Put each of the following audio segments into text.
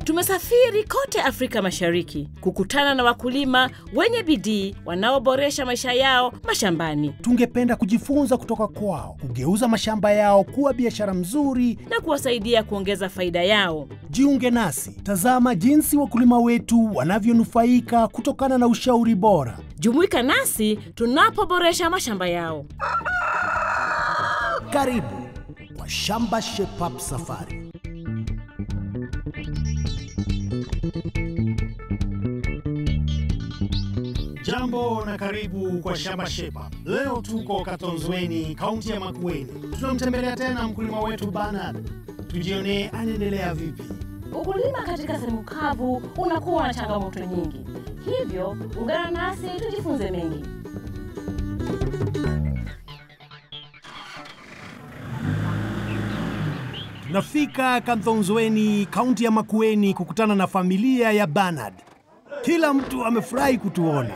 Tumesafiri kote Afrika Mashariki kukutana na wakulima wenye bidii wanaoboresha maisha yao mashambani Tungependa kujifunza kutoka kwao, kugeuza mashamba yao kuwa biashara mzuri. na kuwasaidia kuongeza faida yao. Jiunge nasi, tazama jinsi wakulima wetu wanavyonufaika kutokana na ushauri bora. Jumuika nasi tunapoboresha mashamba yao. Karibu kwa Shamba Shape Up Safari. Jambo na karibu kwa Shamba Shepa. Leo tuko Katonzweni, kaunti ya Makueni. Tunamtembelea tena mkulima wetu Bernard, tujionee anaendelea vipi. Ukulima katika sehemu kavu unakuwa na changamoto nyingi, hivyo ungana nasi tujifunze mengi. Tunafika Kanthonzweni, kaunti ya Makueni, kukutana na familia ya Bernard. Kila mtu amefurahi kutuona.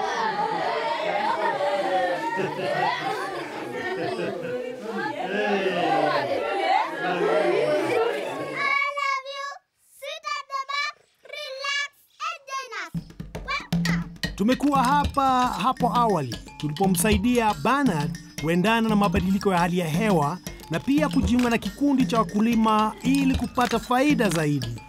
I love you. Sit at the back, relax, and join us. Welcome. Tumekuwa hapa hapo awali tulipomsaidia Bernard kuendana na mabadiliko ya hali ya hewa na pia kujiunga na kikundi cha wakulima ili kupata faida zaidi.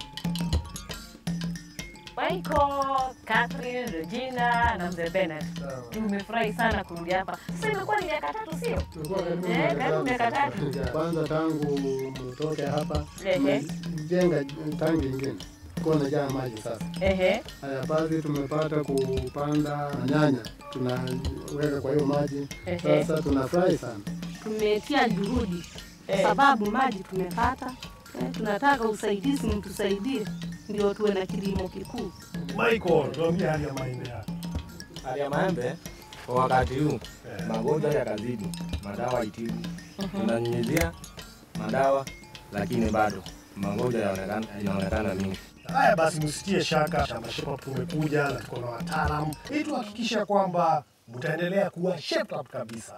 Michael, Catherine, Regina na mzee Bernard, tumefurahi sana kurudi hapa. Sasa imekuwa ni miaka tatu, sio? Eh, karibu miaka tatu. kwanza tangu mtoke hapa Ehe. jenga tangi ingine kuwa najaa maji sasa. Ehe. Haya basi, tumepata kupanda nyanya, tunaweka kwa hiyo maji Ehe. sasa, tunafurahi sana. tumetia juhudi kwa Eh. sababu maji tumepata. Eh, tunataka usaidizi, mtusaidie ndio tuwe na kilimo kikuu. Michael, tuambie hali ya mahindi yako. Hali ya maembe kwa wakati huu magonjwa yakazidi, madawa itibu, tunanyunyizia madawa, lakini bado magonjwa yaonekana- inaonekana mingi. Haya basi, msitie shaka, Shamba Shepa tumekuja na tuko na wataalamu ili tuhakikisha kwamba mtaendelea kuwa shaped up kabisa.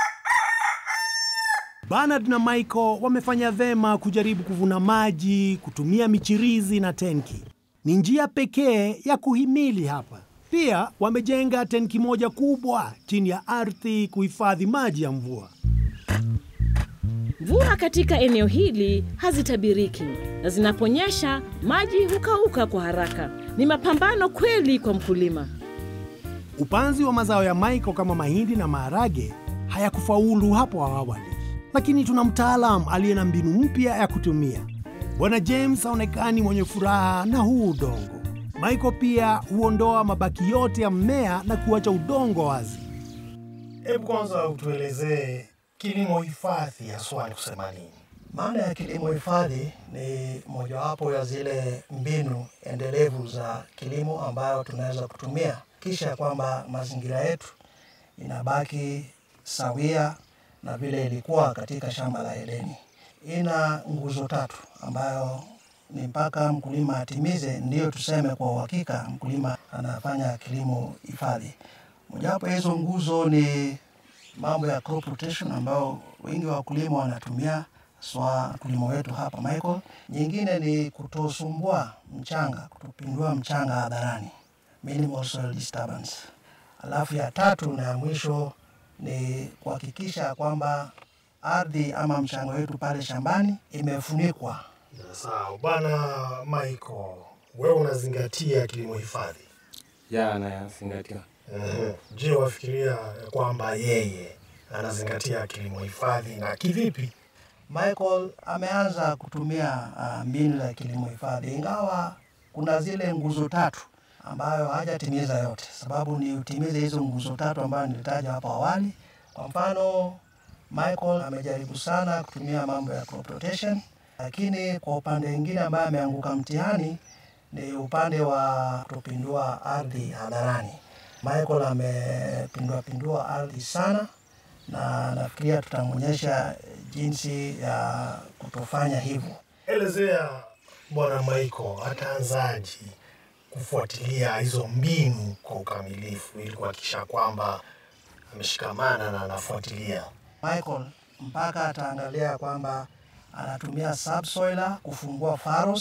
Bernard na Michael wamefanya vema kujaribu kuvuna maji kutumia michirizi na tenki. Ni njia pekee ya kuhimili hapa. Pia wamejenga tenki moja kubwa chini ya ardhi kuhifadhi maji ya mvua. Mvua katika eneo hili hazitabiriki na zinaponyesha maji hukauka kwa haraka. Ni mapambano kweli kwa mkulima. Upanzi wa mazao ya Michael kama mahindi na maharage hayakufaulu hapo awali, lakini tuna mtaalam aliye na mbinu mpya ya kutumia. Bwana James haonekani mwenye furaha na huu udongo. Michael pia huondoa mabaki yote ya mmea na kuacha udongo wazi. Hebu kwanza utuelezee kilimo hifadhi haswa ni kusema nini? Maana ya kilimo hifadhi ni mojawapo ya zile mbinu endelevu za kilimo ambayo tunaweza kutumia kisha kwamba mazingira yetu inabaki sawia na vile ilikuwa katika shamba la Edeni. Ina nguzo tatu ambayo ni mpaka mkulima atimize, ndiyo tuseme kwa uhakika mkulima anafanya kilimo hifadhi. Mojawapo ya hizo nguzo ni mambo ya crop rotation ambayo wengi wa wakulima wanatumia swa mkulima wetu hapa Michael. Nyingine ni kutosumbua mchanga, kutopindua mchanga hadharani, minimal soil disturbance. Alafu ya tatu na ya mwisho ni kuhakikisha kwamba ardhi ama mchanga wetu pale shambani imefunikwa. Sawa bwana Michael, wewe unazingatia kilimo hifadhi. Ya anayazingatia. Mhm. Je, wafikiria kwamba yeye anazingatia kilimo hifadhi na kivipi? Michael ameanza kutumia uh, mbinu za kilimo hifadhi, ingawa kuna zile nguzo tatu ambayo hajatimiza yote, sababu ni utimize hizo nguzo tatu ambayo nilitaja hapo awali. Kwa mfano, Michael amejaribu sana kutumia mambo ya crop rotation, lakini kwa upande mwingine ambaye ameanguka mtihani ni upande wa kutopindua ardhi hadharani. Michael amepindua pindua ardhi sana na nafikiria tutamwonyesha jinsi ya kutofanya hivyo. Elezea bwana Michael, ataanzaje kufuatilia hizo mbinu kwa ukamilifu ili kuhakikisha kwamba ameshikamana na anafuatilia. Michael mpaka ataangalia kwamba anatumia subsoiler kufungua faros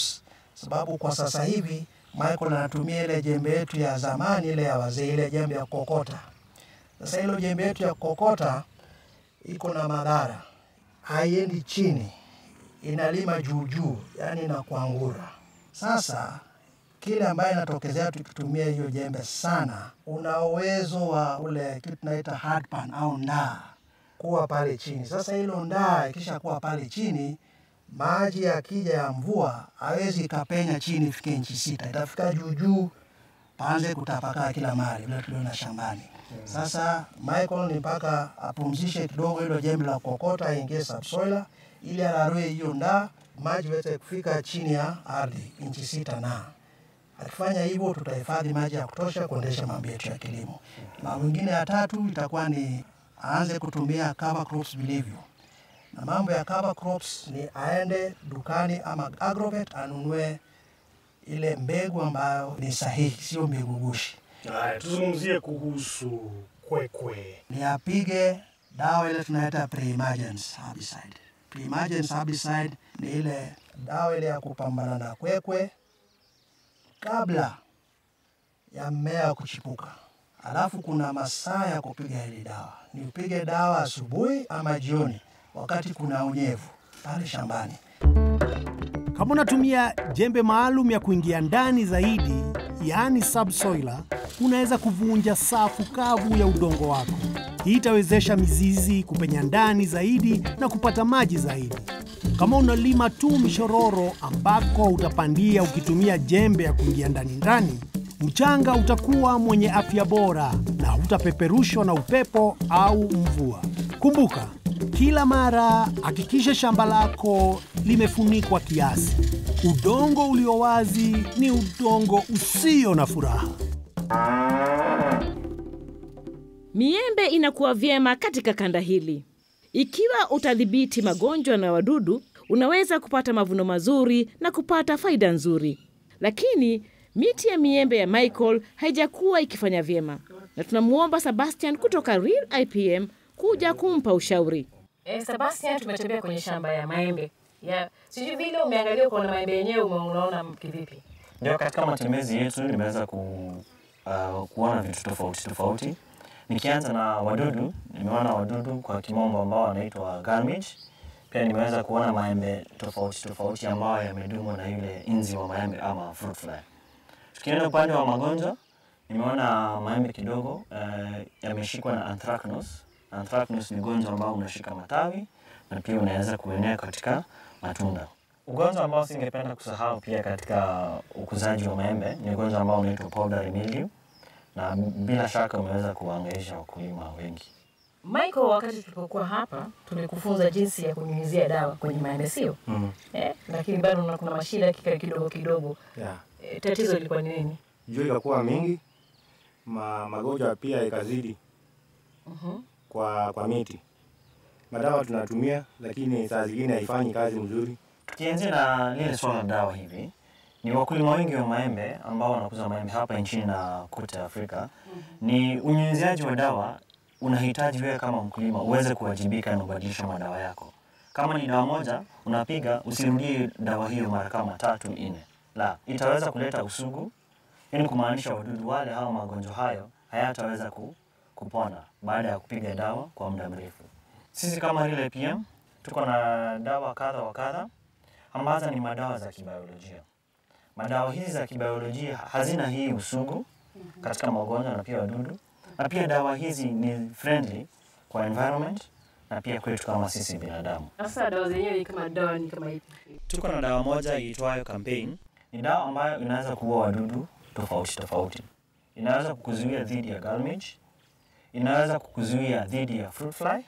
sababu kwa sasa hivi Michael anatumia ile jembe yetu ya zamani, ile ya wazee, ile jembe ya kokota. Sasa hilo jembe yetu ya kokota iko na madhara, haiendi chini, inalima juu juu, yani inakuangura. Sasa kile ambaye inatokezea tukitumia hiyo jembe sana, una uwezo wa ule kitu tunaita hard pan au ndaa kuwa pale chini. Sasa hilo ndaa ikisha kuwa pale chini, maji yakija ya mvua hawezi ikapenya chini ifike inchi sita, itafika juu juu, paanze kutapakaa kila mahali vile tuliona shambani. Sasa Michael ni mpaka apumzishe kidogo hilo jembe la kokota, aingie subsoiler ili ararue hiyo ndaa, maji weze kufika chini ya ardhi inchi sita na Akifanya hivyo tutahifadhi maji ya kutosha kuendesha mambo yetu ya kilimo. Na mwingine ya tatu itakuwa ni aanze kutumia cover crops vilivyo. Na mambo ya cover crops ni aende dukani ama agrovet anunue ile mbegu ambayo ni sahihi, sio mbegu gushi. Haya, tuzungumzie kuhusu kwekwe. Ni apige dawa ile tunaita pre-emergence herbicide. Pre-emergence herbicide ni ile dawa ile ya kupambana na kwekwe kabla ya mmea kuchipuka. Alafu kuna masaa ya kupiga hili dawa, ni upige dawa asubuhi ama jioni, wakati kuna unyevu pale shambani. Kama unatumia jembe maalum ya kuingia ndani zaidi, yaani subsoiler, unaweza kuvunja safu kavu ya udongo wako. Hii itawezesha mizizi kupenya ndani zaidi na kupata maji zaidi. Kama unalima tu mishororo ambako utapandia ukitumia jembe ya kuingia ndani ndani, mchanga utakuwa mwenye afya bora na hutapeperushwa na upepo au mvua. Kumbuka, kila mara hakikisha shamba lako limefunikwa kiasi. Udongo ulio wazi ni udongo usio na furaha. Miembe inakuwa vyema katika kanda hili. Ikiwa utadhibiti magonjwa na wadudu, unaweza kupata mavuno mazuri na kupata faida nzuri. Lakini miti ya miembe ya Michael haijakuwa ikifanya vyema, na tunamwomba Sebastian kutoka Real IPM kuja kumpa ushauri. Eh, Sebastian, tumetembea kwenye shamba ya maembe ya sijui vile umeangalia ukaona maembe yenyewe umeona kivipi? Ndio, katika matembezi yetu nimeweza ku, uh, kuona vitu tofauti tofauti. Nikianza na wadudu, nimeona wadudu kwa kimombo ambao wanaitwa garbage. Pia nimeweza kuona maembe tofauti tofauti ambayo yamedumu na yule inzi wa maembe ama fruit fly. Tukienda upande wa magonjwa, nimeona maembe kidogo uh, yameshikwa na anthracnose. Anthracnose ni ugonjwa ambao unashika matawi na pia unaweza kuenea katika matunda. Ugonjwa ambao singependa kusahau pia katika ukuzaji wa maembe ni ugonjwa ambao unaitwa powdery mildew, na bila shaka umeweza kuwaangaisha wakulima wengi. Michael, wakati tulipokuwa hapa tulikufunza jinsi ya kunyunyizia dawa kwenye maembe, sio Mm. eh? Lakini bado una- kuna mashida kika kidogo kidogo. Yeah. Eh, tatizo lilikuwa ni nini? Jua ikakuwa mingi, ma, magonjwa pia ikazidi Mhm. kwa, kwa miti. Madawa tunatumia lakini saa zingine haifanyi kazi mzuri. Tukianzia na lile swala la dawa hivi, ni wakulima wengi wa maembe ambao wanakuza maembe hapa nchini na kote Afrika, ni unyunyiziaji wa dawa unahitaji wewe kama mkulima uweze kuwajibika na ubadilisha madawa yako. Kama ni dawa moja unapiga, usirudie dawa hiyo mara kama tatu nne, la itaweza kuleta usugu, yani kumaanisha wadudu wale au magonjwa hayo hayataweza ku, kupona baada ya kupiga dawa kwa muda mrefu. Sisi kama Real PM tuko na dawa kadha wa kadha ambazo ni madawa za kibiolojia. Madawa hizi za kibiolojia hazina hii usugu katika magonjwa na pia wadudu, na pia dawa hizi ni friendly kwa environment na pia kwetu kama sisi binadamu. Sasa dawa zenyewe ni kama dawa ni kama ipi? Tuko na dawa moja iitwayo Campaign. Ni dawa ambayo inaweza kuua wadudu tofauti tofauti. Inaweza kukuzuia dhidi ya gallmage, inaweza kukuzuia dhidi ya fruit fly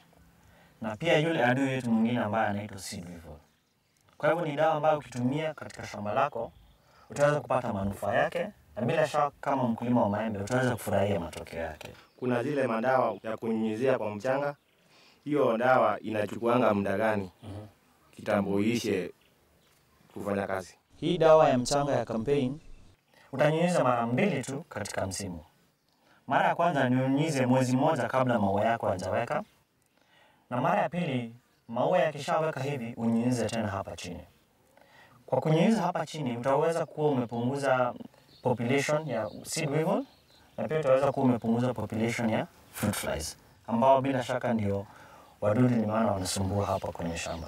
na pia yule adui yetu mwingine ambaye anaitwa seed weevil. Kwa hivyo ni dawa ambayo ukitumia katika shamba lako utaweza kupata manufaa yake, na bila shaka kama mkulima wa maembe utaweza kufurahia matokeo yake. Kuna zile madawa ya kunyunyizia kwa mchanga, hiyo dawa inachukuanga muda gani kitambo iishe kufanya kazi? Hii dawa ya mchanga ya Campaign utanyunyiza mara mbili tu katika msimu. Mara ya kwanza nyunyize mwezi mmoja kabla maua yako hajaweka, na mara ya pili maua yakishaweka hivi unyunyize tena hapa chini. Kwa kunyunyiza hapa chini utaweza kuwa umepunguza population ya seed weevil na pia utaweza kuwa umepunguza population ya fruit flies ambao bila shaka ndio wadudu ni maana wanasumbua hapa kwenye shamba.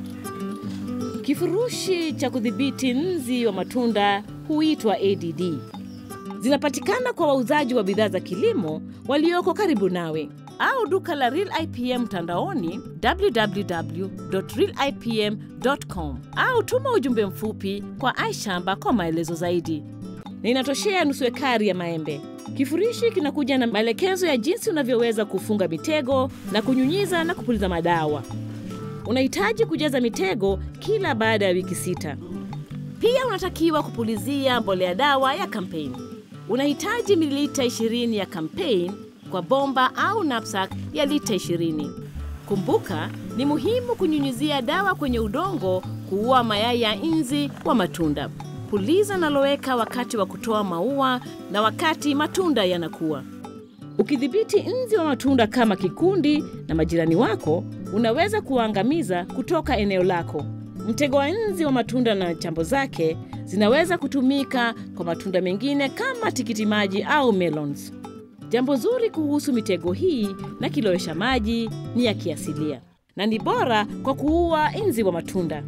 Kifurushi cha kudhibiti nzi wa matunda huitwa ADD. Zinapatikana kwa wauzaji wa bidhaa za kilimo walioko karibu nawe au duka la Real IPM mtandaoni www.realipm.com au tuma ujumbe mfupi kwa iShamba kwa maelezo zaidi. Na inatoshea nusu ekari ya maembe. Kifurushi kinakuja na maelekezo ya jinsi unavyoweza kufunga mitego na kunyunyiza na kupuliza madawa. Unahitaji kujaza mitego kila baada ya wiki sita. Pia unatakiwa kupulizia mbolea dawa ya kampeni. Unahitaji mililita 20 ya kampeni kwa bomba au knapsack ya lita 20. Kumbuka, ni muhimu kunyunyizia dawa kwenye udongo kuua mayai ya nzi wa matunda. Puliza na loweka wakati wa kutoa maua na wakati matunda yanakuwa. Ukidhibiti nzi wa matunda kama kikundi na majirani wako, unaweza kuwaangamiza kutoka eneo lako. Mtego wa nzi wa matunda na chambo zake zinaweza kutumika kwa matunda mengine kama tikiti maji au melons. Jambo zuri kuhusu mitego hii na kilowesha maji ni ya kiasilia na ni bora kwa kuua nzi wa matunda.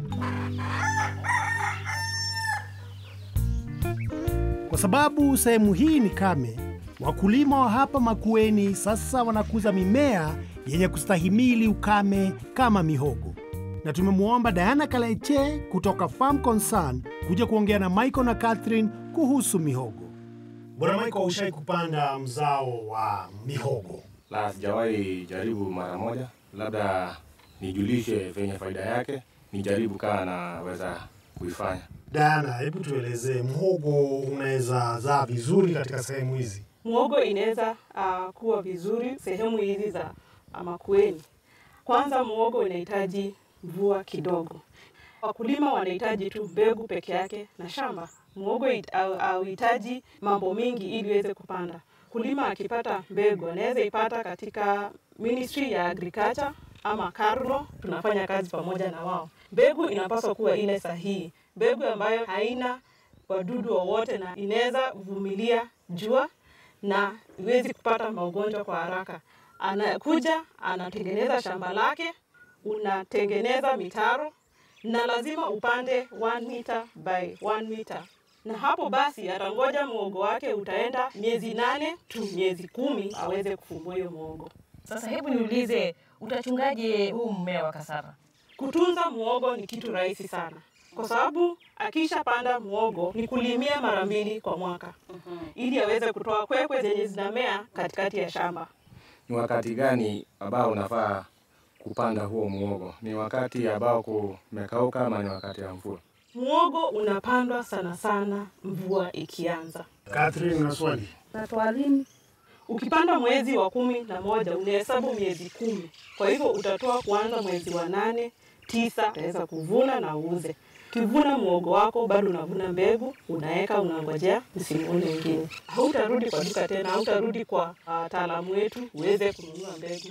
Kwa sababu sehemu hii ni kame, wakulima wa hapa Makueni sasa wanakuza mimea yenye kustahimili ukame kama mihogo, na tumemwomba Diana Kaleche kutoka Farm Concern kuja kuongea na Michael na Catherine kuhusu mihogo. Bwana Michael, ushai kupanda mzao wa mihogo? La, sijawahi jaribu mara moja, labda nijulishe venye faida yake, nijaribu kama naweza kuifanya. Diana, hebu tuelezee, mhogo unaweza zaa vizuri katika sehemu hizi? Muhogo inaweza uh, kuwa vizuri sehemu hizi za uh, Makueni. Kwanza muhogo unahitaji mvua kidogo. Wakulima wanahitaji tu mbegu peke yake na shamba. Muhogo it- hau- hauhitaji mambo mingi ili iweze kupanda. Kulima akipata mbegu anaweza ipata katika Ministry ya Agriculture ama Carlo, tunafanya kazi pamoja na wao. Mbegu inapaswa kuwa ile sahihi, mbegu ambayo haina wadudu wowote na inaweza vumilia jua na iwezi kupata magonjwa kwa haraka. Anakuja anatengeneza shamba lake, unatengeneza mitaro na lazima upande 1 meter by 1 meter, na hapo basi atangoja muhogo wake utaenda miezi nane tu miezi kumi aweze kufumua hiyo muhogo. Sasa hebu niulize, utachungaje huu mmea wa kasara? Kutunza muhogo ni kitu rahisi sana, kwa sababu akishapanda muhogo ni kulimia mara mbili kwa mwaka ili aweze kutoa kwekwe zenye zinamea katikati ya shamba. Ni wakati gani ambao unafaa kupanda huo muhogo? Ni wakati ambao kumekauka ama ni wakati wa mvua? Muhogo unapandwa sana sana mvua ikianza. Catherine, una swali? Natoa lini? Ukipanda mwezi wa kumi na moja unahesabu miezi kumi, kwa hivyo utatoa kuanza mwezi wa nane, tisa, utaweza kuvuna na uuze. Ukivuna muhogo wako bado unavuna mbegu, unaweka, unangojea msimu ule mwingine. Hautarudi kwa duka tena, hautarudi kwa wataalamu wetu uweze kununua mbegu.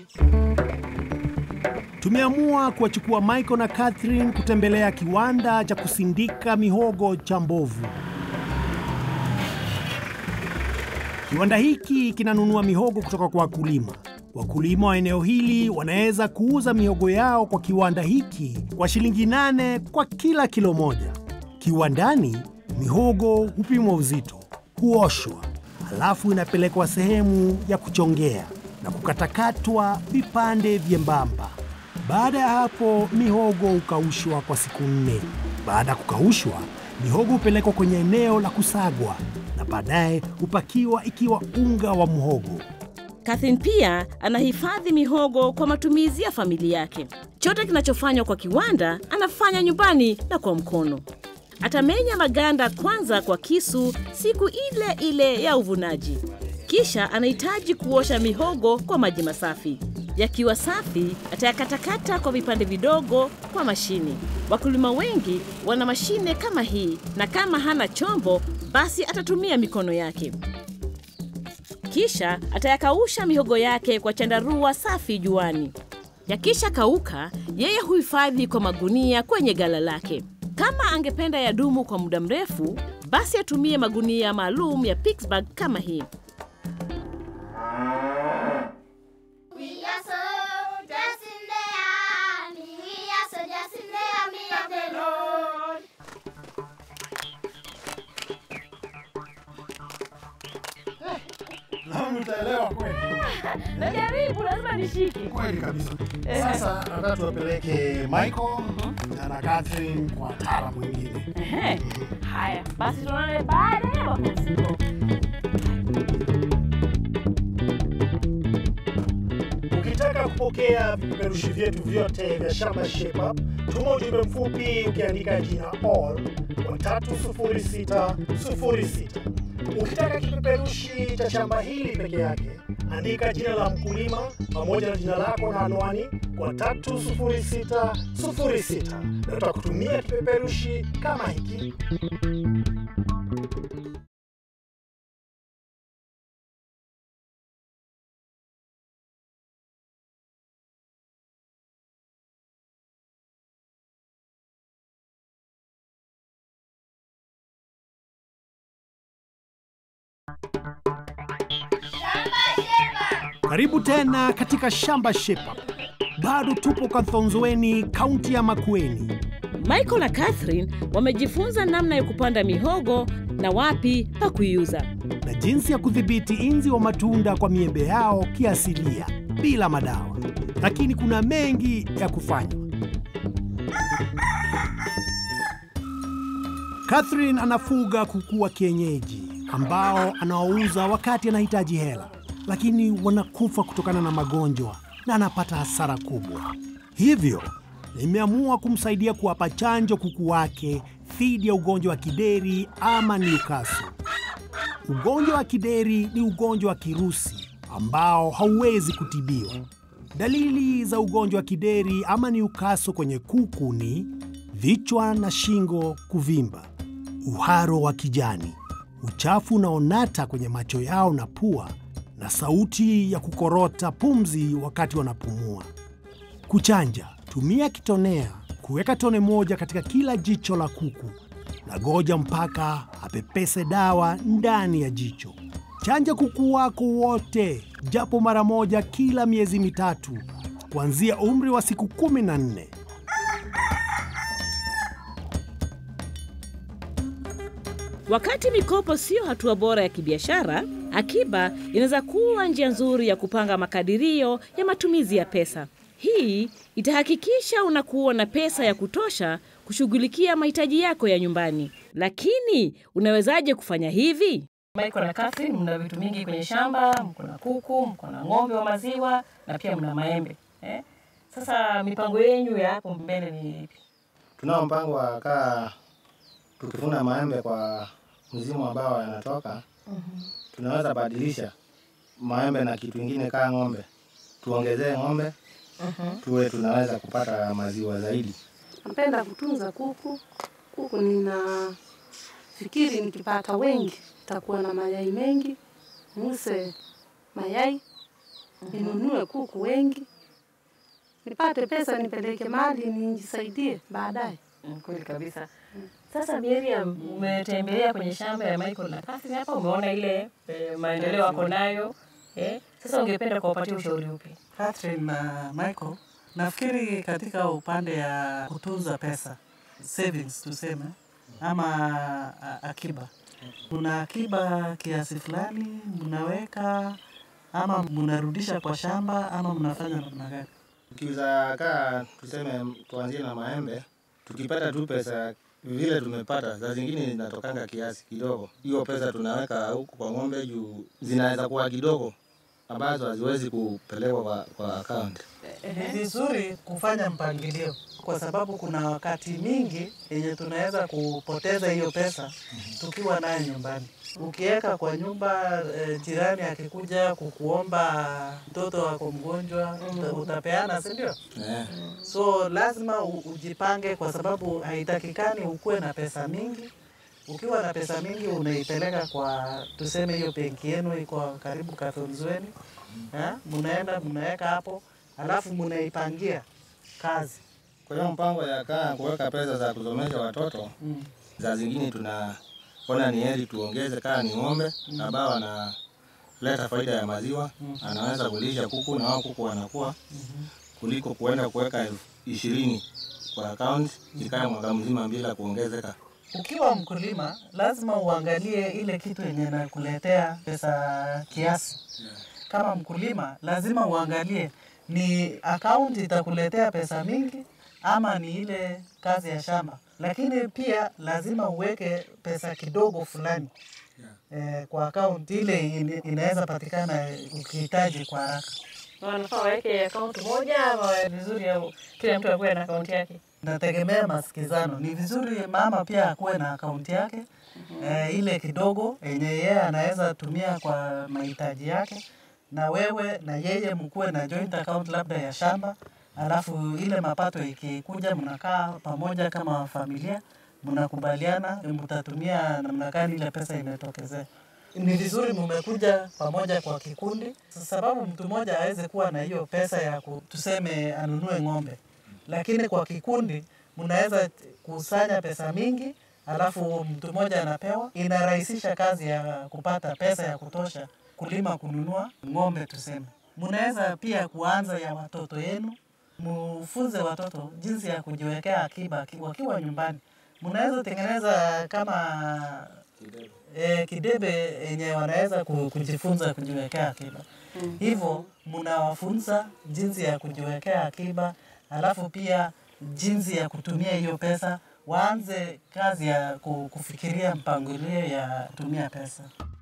Tumeamua kuwachukua Michael na Catherine kutembelea kiwanda cha kusindika mihogo cha Mbovu. Kiwanda hiki kinanunua mihogo kutoka kwa wakulima. Wakulima wa eneo hili wanaweza kuuza mihogo yao kwa kiwanda hiki kwa shilingi nane kwa kila kilo moja. Kiwandani, mihogo hupimwa uzito, huoshwa, halafu inapelekwa sehemu ya kuchongea na kukatakatwa vipande vyembamba. Baada ya hapo, mihogo hukaushwa kwa siku nne. Baada ya kukaushwa, mihogo hupelekwa kwenye eneo la kusagwa na baadaye hupakiwa ikiwa unga wa mhogo. Catherine pia anahifadhi mihogo kwa matumizi ya familia yake. Chote kinachofanywa kwa kiwanda anafanya nyumbani na kwa mkono. Atamenya maganda kwanza kwa kisu siku ile ile ya uvunaji, kisha anahitaji kuosha mihogo kwa maji masafi. Yakiwa safi, atayakatakata kwa vipande vidogo kwa mashini. Wakulima wengi wana mashine kama hii, na kama hana chombo, basi atatumia mikono yake. Kisha atayakausha mihogo yake kwa chandarua safi juani. Yakisha kauka, yeye huhifadhi kwa magunia kwenye gala lake. Kama angependa yadumu kwa muda mrefu, basi atumie magunia maalum ya Pittsburgh kama hii. We are soldiers in the army. We are soldiers in the army of the Lord. Naona utaelewa kweli. Najaribu, lazima nishike. Kweli kabisa. Sasa nataka tuwapeleke Michael na Catherine kwa wataalamu wengine. Ehe. Haya, basi tuonane baada ya mapumziko. Ukitaka kupokea vipeperushi vyetu vyote vya Shamba Shape Up, tuma ujumbe mfupi ukiandika jina all kwa 30606. Ukitaka kipeperushi cha shamba hili peke yake, andika jina la mkulima pamoja na jina lako na anwani kwa 30606 na tutakutumia kipeperushi kama hiki. Karibu tena katika Shamba Shape Up. Bado tupo Kathonzweni, kaunti ya Makueni. Michael na Catherine wamejifunza namna ya kupanda mihogo na wapi pa kuiuza. na jinsi ya kudhibiti inzi wa matunda kwa miembe yao kiasilia bila madawa. Lakini kuna mengi ya kufanywa. Catherine anafuga kuku wa kienyeji ambao anawauza wakati anahitaji hela, lakini wanakufa kutokana na magonjwa na anapata hasara kubwa. Hivyo nimeamua kumsaidia kuwapa chanjo kuku wake dhidi ya ugonjwa wa kideri ama Newcastle. Ugonjwa wa kideri ni ugonjwa wa kirusi ambao hauwezi kutibiwa. Dalili za ugonjwa wa kideri ama Newcastle kwenye kuku ni vichwa na shingo kuvimba, uharo wa kijani, uchafu unaonata kwenye macho yao na pua, na sauti ya kukorota pumzi wakati wanapumua. Kuchanja, tumia kitonea kuweka tone moja katika kila jicho la kuku na goja mpaka apepese dawa ndani ya jicho. Chanja kuku wako wote japo mara moja kila miezi mitatu kuanzia umri wa siku kumi na nne. Wakati mikopo siyo hatua bora ya kibiashara, akiba inaweza kuwa njia nzuri ya kupanga makadirio ya matumizi ya pesa. Hii itahakikisha unakuwa na pesa ya kutosha kushughulikia mahitaji yako ya nyumbani. Lakini unawezaje kufanya hivi? Michael na Catherine, mna vitu mingi kwenye shamba, mko na kuku, mko na ng'ombe wa maziwa na pia mna maembe eh? Sasa mipango yenyu ya hapo mbele ni ipi? Tunao mpango wa kaa tukivuna maembe kwa msimu ambao yanatoka, tunaweza badilisha maembe na kitu ingine kaa ng'ombe, tuongezee ng'ombe tuwe tunaweza kupata maziwa zaidi. Napenda kutunza kuku. Kuku ninafikiri nikipata wengi takuwa na mayai mengi, nuse mayai ninunue kuku wengi, nipate pesa nipeleke mali nijisaidie baadaye. Mm, Kweli kabisa. Sasa Miriam, umetembelea kwenye shamba ya Michael na Catherine hapa, umeona ile eh, maendeleo wako nayo eh? Sasa ungependa kuwapatia ushauri upi? Catherine na Michael, nafikiri katika upande ya kutunza pesa savings tuseme, ama a- akiba, kuna akiba kiasi fulani mnaweka ama mnarudisha kwa shamba ama mnafanya namna gani? Tukiuza kaa tuseme, tuanzie na maembe, tukipata tu pesa vile tumepata, saa zingine zinatokanga kiasi kidogo. Hiyo pesa tunaweka huku kwa ng'ombe juu zinaweza kuwa kidogo ambazo haziwezi kupelekwa kwa, kwa account. Ni vizuri kufanya mpangilio, kwa sababu kuna wakati mingi yenye tunaweza kupoteza hiyo pesa tukiwa nayo nyumbani. Ukiweka kwa nyumba eh, jirani akikuja kukuomba mtoto wako mgonjwa uta- utapeana, si ndio? Eh. So lazima u- ujipange, kwa sababu haitakikani ukuwe na pesa mingi. Ukiwa na pesa mingi unaipeleka kwa tuseme, hiyo benki yenu iko karibu Kathonzweni, eh, mnaenda mnaweka hapo, alafu mnaipangia kazi Kwa hiyo mpango ya kaa kuweka pesa za kusomesha watoto Mm. za zingine tunaona ni heri tuongeze kaa ni ng'ombe Mm. ambao wanaleta faida ya maziwa, Mm. anaweza kulisha kuku na wao kuku wanakuwa kuliko kuenda kuweka elfu ishirini kwa akaunti ikae mwaka mzima bila kuongezeka. Ukiwa mkulima lazima uangalie ile kitu yenye nakuletea pesa kiasi. Kama mkulima lazima uangalie ni akaunti itakuletea pesa mingi ama ni ile kazi ya shamba, lakini pia lazima uweke pesa kidogo fulani eh, kwa akaunti ile in- inaweza patikana ukihitaji kwa haraka. Wanafaa waweke akaunti moja ama vizuri au kila mtu akuwe na akaunti yake? Nategemea masikizano. Ni vizuri mama pia akuwe na akaunti yake eh, ile kidogo yenye yeye anaweza tumia kwa mahitaji yake, na wewe na yeye mkuwe na joint account labda ya shamba, alafu ile mapato ikikuja, mnakaa pamoja kama familia, mnakubaliana mtatumia namna gani ile pesa imetokezea. Ni vizuri mmekuja pamoja kwa kikundi, sababu mtu mmoja aweze kuwa na hiyo pesa ya ku- tuseme anunue ng'ombe lakini kwa kikundi mnaweza kusanya pesa mingi, alafu mtu mmoja anapewa. Inarahisisha kazi ya kupata pesa ya kutosha kulima, kununua ng'ombe tuseme. Mnaweza pia kuanza ya watoto yenu, mufunze watoto jinsi ya kujiwekea akiba ki- wakiwa nyumbani. Mnaweza tengeneza kama e, kidebe yenye wanaweza ku- kujifunza kujiwekea akiba. Hivyo mnawafunza jinsi ya kujiwekea akiba, alafu pia jinsi ya kutumia hiyo pesa. Waanze kazi ya ku- kufikiria mpangilio ya tumia pesa.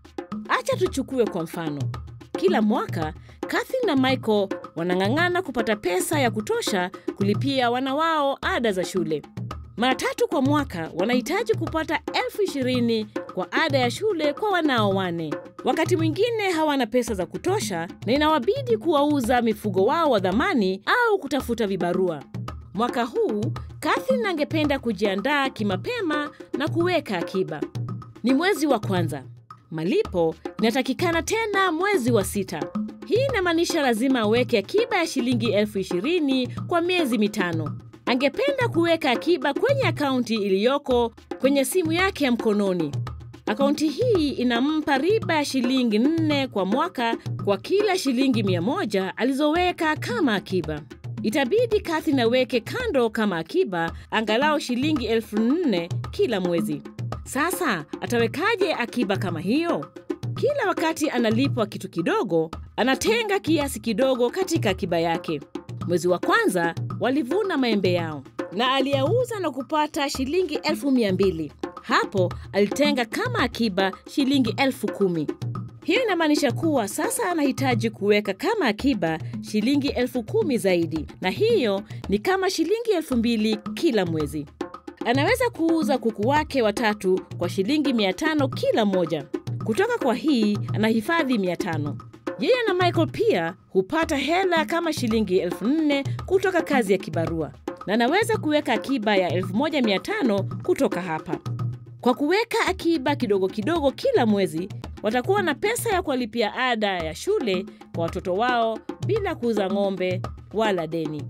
Acha tuchukue kwa mfano, kila mwaka Kathy na Michael wanang'ang'ana kupata pesa ya kutosha kulipia wana wao ada za shule. Mara tatu kwa mwaka wanahitaji kupata elfu ishirini kwa ada ya shule kwa wanao wane. Wakati mwingine hawana pesa za kutosha na inawabidi kuwauza mifugo wao wa dhamani au kutafuta vibarua. Mwaka huu Kathy angependa kujiandaa kimapema na kuweka akiba. Ni mwezi wa kwanza. Malipo inatakikana tena mwezi wa sita. Hii inamaanisha lazima aweke akiba ya shilingi elfu ishirini kwa miezi mitano. Angependa kuweka akiba kwenye akaunti iliyoko kwenye simu yake ya mkononi. Akaunti hii inampa riba ya shilingi nne kwa mwaka kwa kila shilingi mia moja alizoweka kama akiba. Itabidi Kathy naweke kando kama akiba angalau shilingi elfu nne kila mwezi. Sasa atawekaje akiba kama hiyo? Kila wakati analipwa kitu kidogo, anatenga kiasi kidogo katika akiba yake. Mwezi wa kwanza walivuna maembe yao na aliyauza na kupata shilingi elfu mia mbili. Hapo alitenga kama akiba shilingi elfu kumi. Hiyo inamaanisha kuwa sasa anahitaji kuweka kama akiba shilingi elfu kumi zaidi, na hiyo ni kama shilingi elfu mbili kila mwezi. Anaweza kuuza kuku wake watatu kwa shilingi mia tano kila moja. Kutoka kwa hii anahifadhi mia tano. Yeye na Michael pia hupata hela kama shilingi elfu nne kutoka kazi ya kibarua, na anaweza kuweka akiba ya elfu moja mia tano kutoka hapa. Kwa kuweka akiba kidogo kidogo kila mwezi, watakuwa na pesa ya kuwalipia ada ya shule kwa watoto wao bila kuuza ng'ombe wala deni.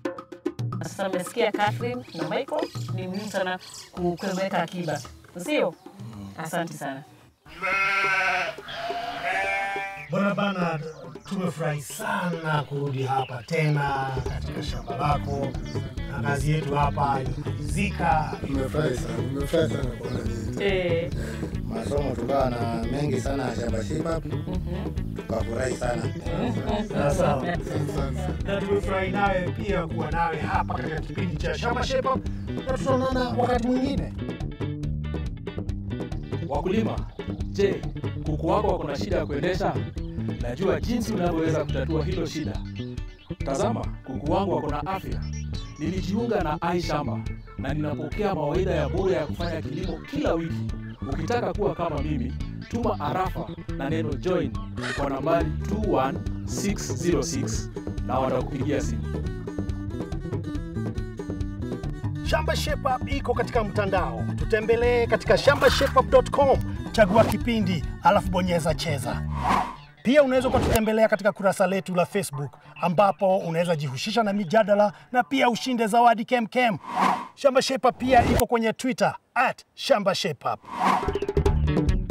Sasa mmesikia Catherine na Michael, ni muhimu sana ku- kuweka akiba, sio? Asante sana. Bwana Bernard, tumefurahi sana kurudi hapa tena katika shamba lako, na kazi yetu hapa imemalizika. Nimefurahi sana, nimefurahi sana kuona nyinyi. Eh, Masomo tukawa na mengi sana ya shambashipa, tukafurahi sana. Sawa sawa. Asante sana. na tumefurahi nawe pia kuwa nawe hapa katika kipindi cha Shamba Shape Up, na tutaonana wakati mwingine. Wakulima, je, kuku wako wako na shida ya kuendesha? Najua jinsi unavyoweza kutatua hilo shida. Tazama, kuku wangu wako na afya. Nilijiunga na iShamba na ninapokea mawaidha ya bure ya kufanya kilimo kila wiki. Ukitaka kuwa kama mimi, tuma arafa na neno join kwa nambari 21606 na watakupigia simu. Shamba Shape Up iko katika mtandao, tutembelee katika shambashapeup.com, chagua kipindi alafu bonyeza cheza. Pia unaweza ukatutembelea katika kurasa letu la Facebook ambapo unaweza jihusisha na mijadala na pia ushinde zawadi kemkem. Shamba Shape Up pia iko kwenye Twitter at Shamba Shape Up.